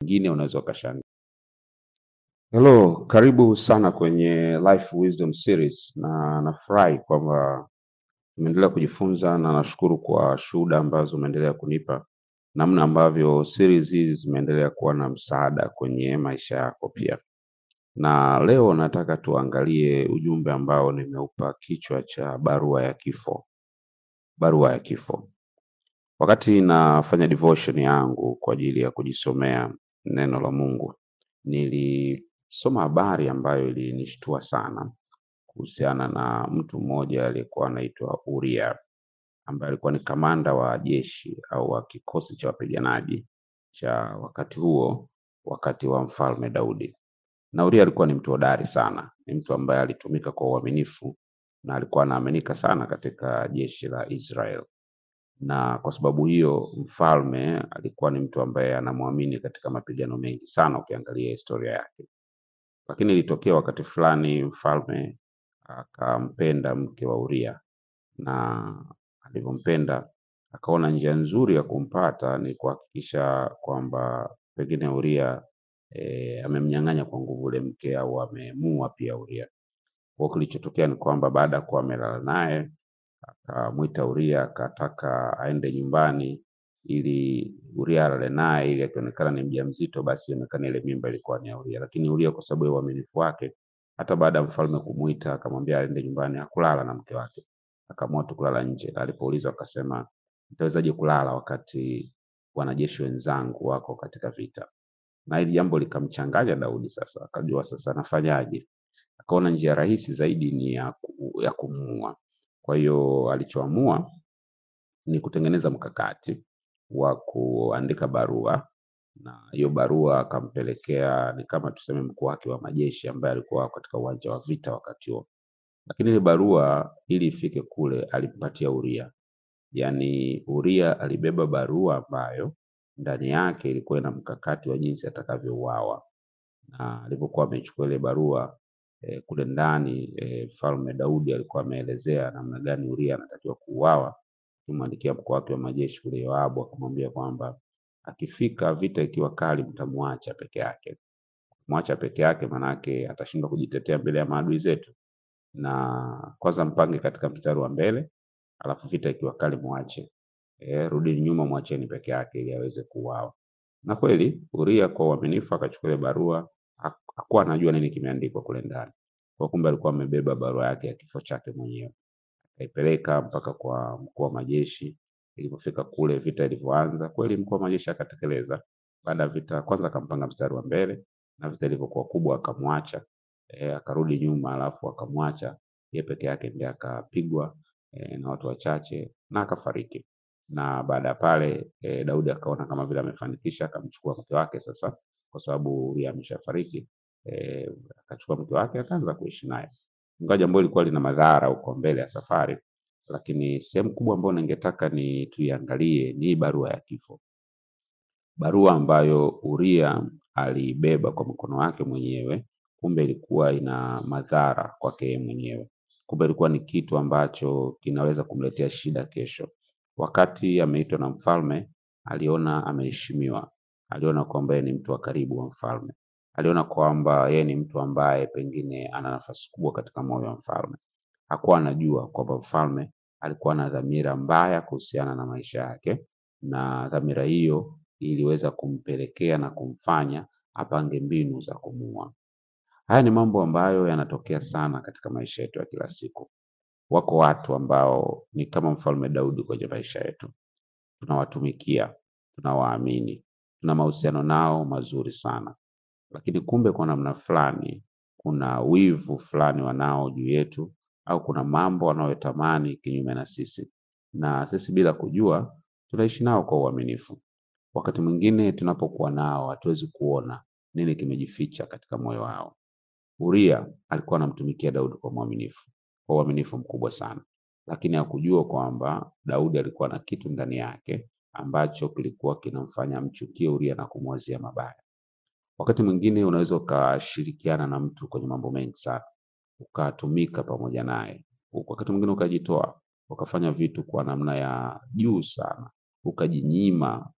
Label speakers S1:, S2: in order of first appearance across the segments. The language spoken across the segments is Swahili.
S1: Wengine unaweza ukashangaa. Hello, karibu sana kwenye Life Wisdom Series, na nafurahi kwamba umeendelea kujifunza na nashukuru kwa shuhuda ambazo umeendelea kunipa, namna ambavyo series hizi zimeendelea kuwa na msaada kwenye maisha yako pia. Na leo nataka tuangalie ujumbe ambao nimeupa kichwa cha barua ya kifo. Barua ya kifo. Wakati nafanya devotion yangu kwa ajili ya kujisomea neno la Mungu, nilisoma habari ambayo ilinishtua sana kuhusiana na mtu mmoja aliyekuwa anaitwa Uria ambaye alikuwa ni kamanda wa jeshi au wa kikosi cha wapiganaji cha wakati huo, wakati wa mfalme Daudi. Na Uria alikuwa ni mtu hodari sana, ni mtu ambaye alitumika kwa uaminifu na alikuwa anaaminika sana katika jeshi la Israel na kwa sababu hiyo mfalme alikuwa ni mtu ambaye anamwamini katika mapigano mengi sana, ukiangalia historia yake. Lakini ilitokea wakati fulani mfalme akampenda mke wa Uria, na alivyompenda akaona njia nzuri ya kumpata ni kuhakikisha kwamba pengine Uria e, amemnyang'anya kwa nguvu ule mke au amemuua pia Uria. Kwa hiyo kilichotokea ni kwamba baada ya kuwa amelala naye akamwita Uria akataka aende nyumbani ili Uria alale naye ili akionekana ni mjamzito basi ionekane ile mimba ilikuwa ni ya Uria. Lakini Uria kwa sababu ya uaminifu wake, hata baada ya mfalme kumwita akamwambia aende nyumbani, hakulala na mke wake, akaamua tu kulala nje. Na alipoulizwa akasema, nitawezaje kulala wakati wanajeshi wenzangu wako katika vita? Na hili jambo likamchanganya Daudi. Sasa akajua sasa anafanyaje, akaona njia rahisi zaidi ni ya, ku, ya kumuua. Kwa hiyo alichoamua ni kutengeneza mkakati wa kuandika barua, na hiyo barua akampelekea, ni kama tuseme mkuu wake wa majeshi ambaye alikuwa katika uwanja wa vita wakati huo. Lakini ile barua ili ifike kule alimpatia Uria, yaani Uria alibeba barua ambayo ndani yake ilikuwa ina mkakati wa jinsi atakavyouawa, na alipokuwa amechukua ile barua eh, kule ndani eh, mfalme Daudi alikuwa ameelezea namna gani Uria anatakiwa kuuawa. Kimwandikia mkuu wake wa majeshi kule Yoabu akamwambia kwamba akifika vita ikiwa kali, mtamwacha peke yake. Mwacha peke yake, manake atashindwa kujitetea mbele ya maadui zetu, na kwanza mpange katika mstari wa mbele, alafu vita ikiwa kali mwache, e, rudini nyuma, mwacheni peke yake ili aweze kuuawa. Na kweli Uria kwa uaminifu akachukua ile barua, hak- hakuwa anajua nini kimeandikwa kule ndani, kwa kumbe alikuwa amebeba barua yake ya kifo chake mwenyewe akaipeleka mpaka kwa mkuu wa majeshi. Ilipofika kule, vita ilivyoanza, kweli mkuu wa majeshi akatekeleza. Baada ya vita, kwanza akampanga mstari wa mbele, na vita ilivyokuwa kubwa akamwacha e, akarudi nyuma, alafu akamwacha yeye peke yake, ndiye akapigwa e, na watu wachache na akafariki. Na baada ya pale e, Daudi akaona kama vile amefanikisha, akamchukua mke wake sasa, kwa sababu Uria ameshafariki e, akachukua mke wake akaanza kuishi naye ingawa jambo lilikuwa lina madhara huko mbele ya safari, lakini sehemu kubwa ambayo ningetaka ni tuiangalie ni hii barua ya kifo, barua ambayo Uria aliibeba kwa mkono wake mwenyewe, kumbe ilikuwa ina madhara kwake yeye mwenyewe. Kumbe ilikuwa ni kitu ambacho kinaweza kumletea shida kesho. Wakati ameitwa na mfalme, aliona ameheshimiwa, aliona kwamba yeye ni mtu wa karibu wa mfalme, aliona kwamba yeye ni mtu ambaye pengine ana nafasi kubwa katika moyo wa mfalme. Hakuwa anajua kwamba mfalme alikuwa na dhamira mbaya kuhusiana na maisha yake, na dhamira hiyo iliweza kumpelekea na kumfanya apange mbinu za kumuua. Haya ni mambo ambayo yanatokea sana katika maisha yetu ya kila siku. Wako watu ambao ni kama mfalme Daudi kwenye maisha yetu, tunawatumikia, tunawaamini, tuna mahusiano nao mazuri sana, lakini kumbe kwa namna fulani kuna wivu fulani wanao juu yetu, au kuna mambo wanayotamani kinyume na sisi, na sisi bila kujua tunaishi nao kwa uaminifu. Wakati mwingine tunapokuwa nao hatuwezi kuona nini kimejificha katika moyo wao. Uria alikuwa anamtumikia Daudi kwa mwaminifu, kwa uaminifu mkubwa sana, lakini hakujua kwamba Daudi alikuwa na kitu ndani yake ambacho kilikuwa kinamfanya amchukie Uria na kumwazia mabaya. Wakati mwingine unaweza ukashirikiana na mtu kwenye mambo mengi sana, ukatumika pamoja naye, wakati mwingine ukajitoa, ukafanya vitu kwa namna ya juu sana, ukajinyima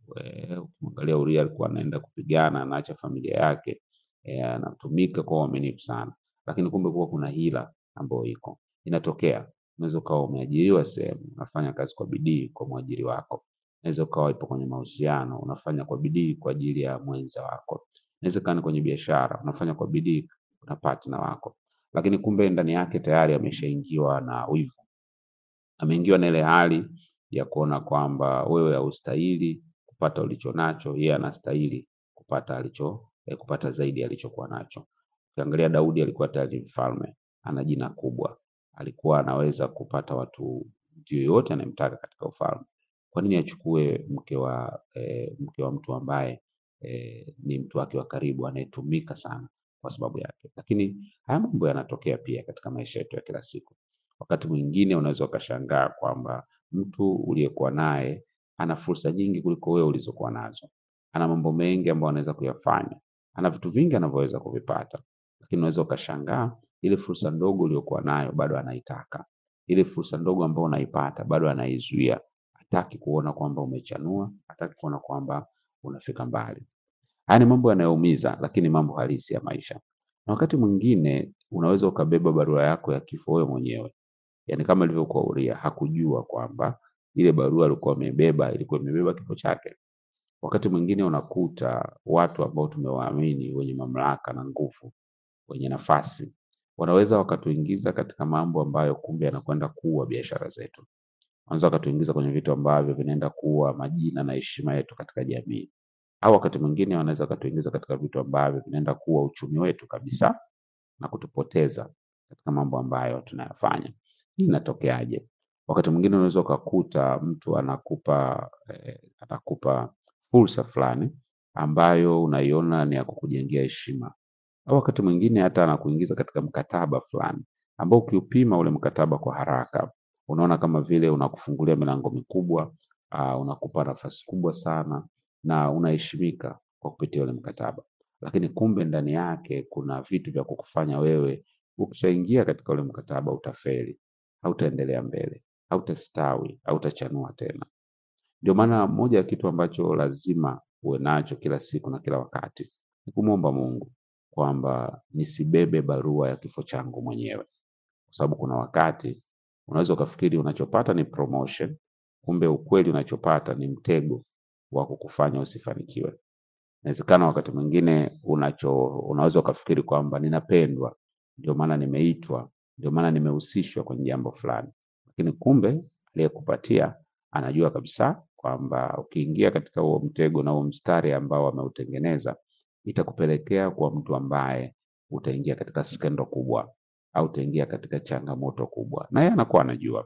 S1: Eh, Ukimwangalia Uria alikuwa anaenda kupigana, anaacha familia yake, eh, anatumika kwa uaminifu sana, lakini kumbe kuwa kuna hila ambayo iko inatokea. Unaweza ukawa umeajiriwa sehemu, unafanya kazi kwa bidii kwa mwajiri wako. Unaweza ukawa ipo kwenye mahusiano, unafanya kwa bidii kwa ajili ya mwenza wako. Inaweza kaa ni kwenye biashara, unafanya kwa bidii na partner wako, lakini kumbe ndani yake tayari ameshaingiwa na wivu ameingiwa na ile hali ya kuona kwamba wewe haustahili kupata ulicho nacho, yeye anastahili kupata alicho eh, kupata zaidi alichokuwa nacho. Ukiangalia Daudi alikuwa tayari mfalme, ana jina kubwa, alikuwa anaweza kupata watu mtu yoyote anayemtaka katika ufalme. Kwa nini achukue mke wa eh, mke wa mtu ambaye eh, ni mtu wake wa karibu anayetumika sana kwa sababu yake? Lakini haya mambo yanatokea pia katika maisha yetu ya kila siku. Wakati mwingine unaweza ukashangaa kwamba mtu uliyekuwa naye ana fursa nyingi kuliko wewe ulizokuwa nazo, ana mambo mengi ambayo anaweza kuyafanya, ana vitu vingi anavyoweza kuvipata, lakini unaweza ukashangaa ile fursa ndogo uliyokuwa nayo bado anaitaka, ile fursa ndogo ambayo unaipata bado anaizuia, hataki kuona kwamba umechanua, hataki kuona kwamba unafika mbali. Haya ni mambo yanayoumiza, lakini mambo halisi ya maisha. Na wakati mwingine unaweza ukabeba barua yako ya kifo wewe mwenyewe yani kama ilivyokuwa Uria hakujua kwamba ile barua alikuwa amebeba ilikuwa imebeba kifo chake. Wakati mwingine unakuta watu ambao tumewaamini wenye mamlaka na nguvu, wenye nafasi, wanaweza wakatuingiza katika mambo ambayo kumbe yanakwenda kuua biashara zetu. Wanaweza wakatuingiza kwenye vitu ambavyo vinaenda kuua majina na heshima yetu katika jamii, au wakati mwingine wanaweza wakatuingiza katika vitu ambavyo vinaenda kuua uchumi wetu kabisa na kutupoteza katika mambo ambayo tunayafanya. Hii inatokeaje? Wakati mwingine unaweza ukakuta mtu anakupa eh, anakupa fursa fulani ambayo unaiona ni ya kukujengea heshima, au wakati mwingine hata anakuingiza katika mkataba fulani ambao ukiupima ule mkataba kwa haraka unaona kama vile unakufungulia milango mikubwa, uh, unakupa nafasi kubwa sana na unaheshimika kwa kupitia ule mkataba, lakini kumbe ndani yake kuna vitu vya kukufanya wewe ukishaingia katika ule mkataba utafeli, hautaendelea mbele, hautastawi, hautachanua tena. Ndio maana moja ya kitu ambacho lazima uwe nacho kila siku na kila wakati ni kumwomba Mungu kwamba nisibebe barua ya kifo changu mwenyewe, kwa sababu kuna wakati unaweza ukafikiri unachopata ni promotion, kumbe ukweli unachopata ni mtego wa kukufanya usifanikiwe. Inawezekana wakati mwingine unacho unaweza ukafikiri kwamba ninapendwa, ndio maana nimeitwa, ndio maana nimehusishwa kwenye jambo fulani, lakini kumbe aliyekupatia anajua kabisa kwamba ukiingia katika huo mtego na huo mstari ambao ameutengeneza itakupelekea kuwa mtu ambaye utaingia katika skendo kubwa au utaingia katika changamoto kubwa, na yeye anakuwa anajua,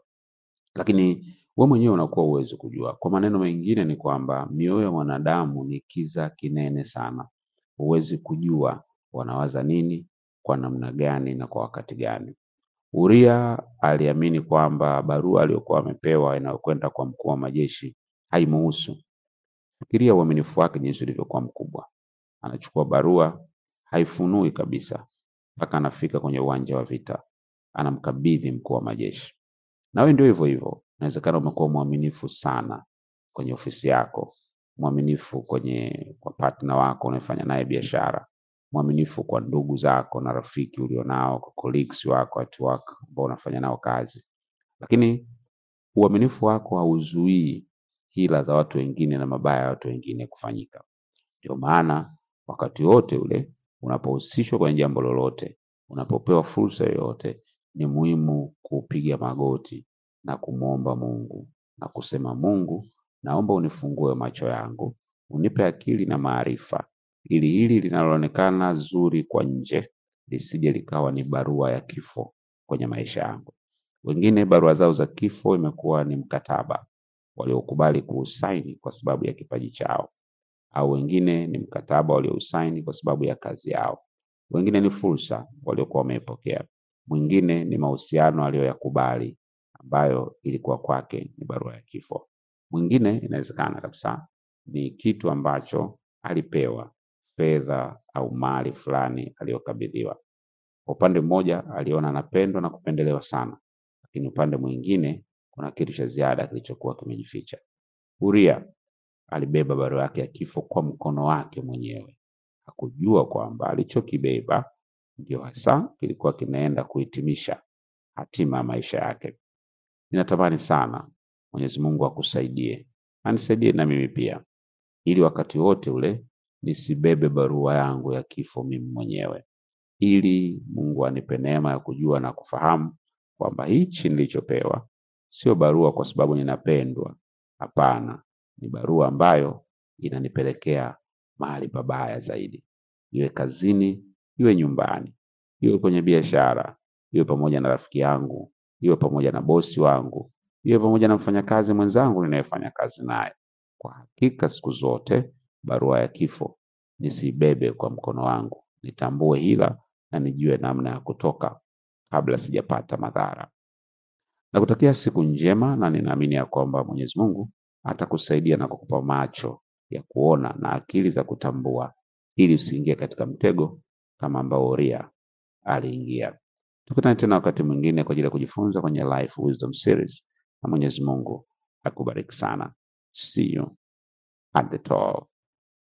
S1: lakini we mwenyewe unakuwa huwezi kujua. Kwa maneno mengine ni kwamba mioyo ya mwanadamu ni kiza kinene sana, huwezi kujua wanawaza nini, kwa namna gani na kwa wakati gani. Uria aliamini kwamba barua aliyokuwa amepewa inayokwenda kwa mkuu wa majeshi haimuhusu. Fikiria uaminifu wake jinsi ulivyokuwa mkubwa. Anachukua barua, haifunui kabisa mpaka anafika kwenye uwanja wa vita, anamkabidhi mkuu wa majeshi. Nawe ndio hivyo hivyo, inawezekana umekuwa mwaminifu sana kwenye ofisi yako, mwaminifu kwenye kwa partner wako unayefanya naye biashara, mwaminifu kwa ndugu zako na rafiki ulionao, kwa colleagues wako at work ambao unafanya nao kazi, lakini uaminifu wako hauzuii hila za watu wengine na mabaya ya watu wengine kufanyika. Ndio maana wakati wote ule unapohusishwa kwenye jambo lolote, unapopewa fursa yoyote, ni muhimu kupiga magoti na kumwomba Mungu na kusema, Mungu, naomba unifungue macho yangu, unipe akili na maarifa, ili hili linaloonekana zuri kwa nje lisije likawa ni barua ya kifo kwenye maisha yangu. Wengine barua zao za kifo imekuwa ni mkataba waliokubali kuusaini kwa sababu ya kipaji chao, au wengine ni mkataba waliousaini kwa sababu ya kazi yao, wengine ni fursa waliokuwa wameipokea, mwingine ni mahusiano aliyoyakubali ambayo ilikuwa kwake ni barua ya kifo, mwingine inawezekana kabisa ni kitu ambacho alipewa, fedha au mali fulani aliyokabidhiwa. Kwa upande mmoja aliona anapendwa na kupendelewa sana, lakini upande mwingine kuna kitu cha ziada kilichokuwa kimejificha. Uria alibeba barua yake ya kifo kwa mkono wake mwenyewe. Hakujua kwamba alichokibeba ndio hasa kilikuwa kinaenda kuhitimisha hatima ya maisha yake. Ninatamani sana Mwenyezi Mungu akusaidie, anisaidie na mimi pia, ili wakati wote ule nisibebe barua yangu ya kifo mimi mwenyewe, ili Mungu anipe neema ya kujua na kufahamu kwamba hichi nilichopewa sio barua kwa sababu ninapendwa. Hapana, ni barua ambayo inanipelekea mahali pabaya zaidi, iwe kazini, iwe nyumbani, iwe kwenye biashara, iwe pamoja na rafiki yangu, iwe pamoja na bosi wangu, iwe pamoja na mfanyakazi mwenzangu ninayefanya kazi naye. Kwa hakika siku zote barua ya kifo nisiibebe kwa mkono wangu, nitambue hila na nijue namna ya kutoka kabla sijapata madhara. Nakutakia siku njema na ninaamini ya kwamba Mwenyezi Mungu atakusaidia na kukupa macho ya kuona na akili za kutambua ili usiingie katika mtego kama ambao Uria aliingia. Tukutane tena wakati mwingine kwa ajili ya kujifunza kwenye Life Wisdom Series, na Mwenyezi Mungu akubariki sana. See you at the top.